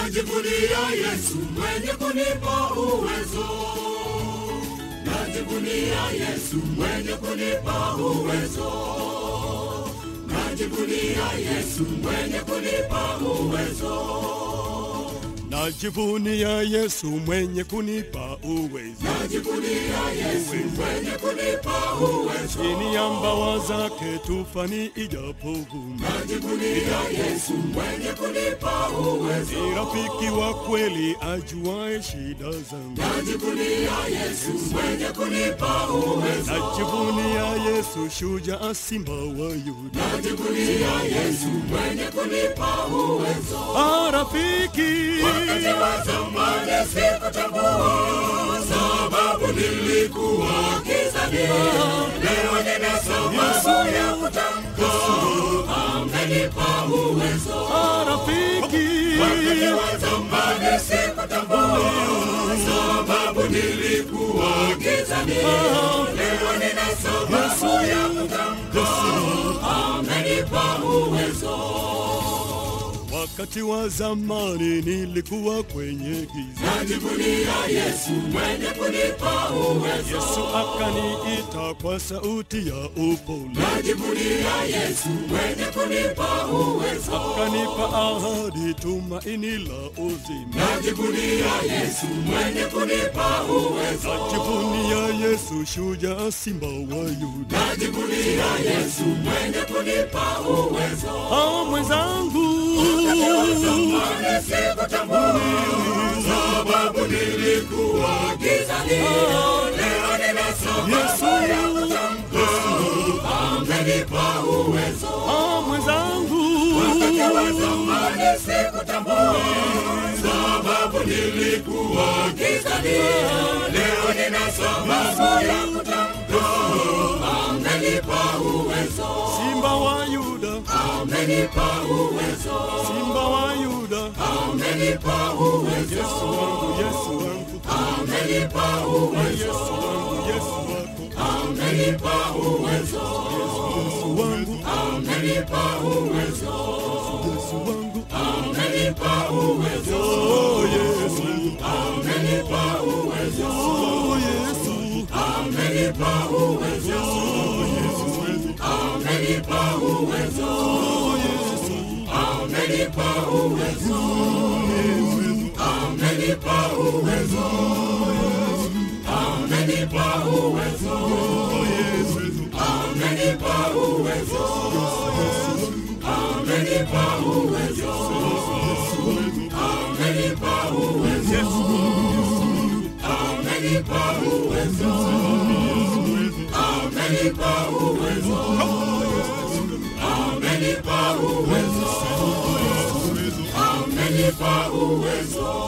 najivunia Yesu mwenye kunipa uwezo, najivunia Yesu mwenye kunipa uwezo, najivunia Yesu mwenye kunipa uwezo, Najivunia Yesu mwenye kunipa uwezo, najivunia Yesu mwenye kunipa uwezo, chini ya mbawa zake tufani ijapovuma. najivunia Yesu mwenye kunipa uwezo, Ni rafiki wa kweli ajuae shida zangu. najivunia Yesu mwenye kunipa uwezo, Najivunia Yesu shujaa simba wa Yuda. najivunia Yesu mwenye kunipa uwezo. Ah, rafiki Wakati wa zamani sikutambua, sababu nilikuwa gizani. Leo nina sababu ya kutamka, amenipa uwezo. ah, rafiki Wakati wa zamani sikutambua, sababu nilikuwa gizani. Leo nina sababu ya kutamka, amenipa uwezo. Wakati wa zamani nilikuwa kwenye giza, Najivunia Yesu mwenye kunipa uwezo. Yesu akaniita kwa sauti ya upole, Najivunia Yesu mwenye kunipa uwezo. akanipa ahadi, tumaini la uzima. Najivunia Yesu mwenye kunipa uwezo. Najivunia Yesu shujaa simba wa Yuda. Najivunia Yesu mwenye kunipa uwezo. Ah, mwenzangu Zamani sikutambua, sababu nilikuwa gizani. Leo nina sababu ya kutamka, amenipa uwezo. ah, mwenzangu Wakati wa zamani sikutambua, sababu nilikuwa gizani. Leo nina sababu ya kutamka, amenipa uwezo, simba wa Yuda, amenipa uwezo, simba wa Yuda, amenipa uwezo, Yesu wangu, Yesu wangu, amenipa uwezo, Yesu wangu, Yesu wako, amenipa uwezo, Yesu wangu, amenipa uwezo, Yesu wangu, amenipa uwezo, oh Yesu, amenipa uwezo. oh Yesu, amenipa uwezo, amenipa uwezo, oh Yesu, amenipa uwezo, amenipa uwezo, amenipa uwezo, amenipa uwezo, amenipa uwezo, amenipa uwezo, amenipa uwezo, amenipa uwezo, amenipa uwezo, amenipa uwezo.